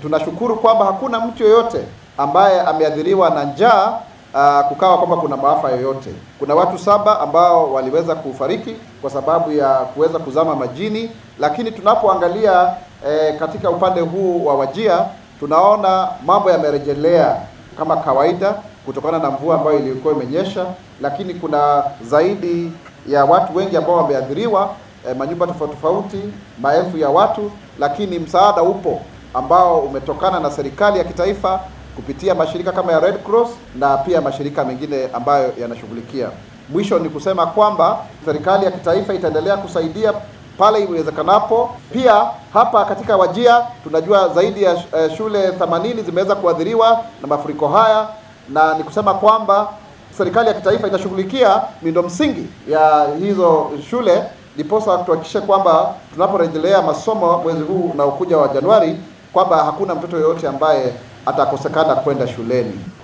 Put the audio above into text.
Tunashukuru kwamba hakuna mtu yoyote ambaye ameathiriwa na njaa uh, kukawa kwamba kuna maafa yoyote. Kuna watu saba ambao waliweza kufariki kwa sababu ya kuweza kuzama majini, lakini tunapoangalia eh, katika upande huu wa Wajia tunaona mambo yamerejelea kama kawaida kutokana na mvua ambayo ilikuwa imenyesha, lakini kuna zaidi ya watu wengi ambao wameathiriwa, eh, manyumba tofauti tofauti, maelfu ya watu, lakini msaada upo ambao umetokana na serikali ya kitaifa kupitia mashirika kama ya Red Cross na pia mashirika mengine ambayo yanashughulikia. Mwisho ni kusema kwamba serikali ya kitaifa itaendelea kusaidia pale iwezekanapo. Pia hapa katika Wajia tunajua zaidi ya eh, shule 80 zimeweza kuathiriwa na mafuriko haya, na ni kusema kwamba serikali ya kitaifa itashughulikia miundo msingi ya hizo shule, ndiposa tuhakikishe kwamba tunaporejelea masomo mwezi huu unaokuja wa Januari kwamba hakuna mtoto yoyote ambaye atakosekana kwenda shuleni.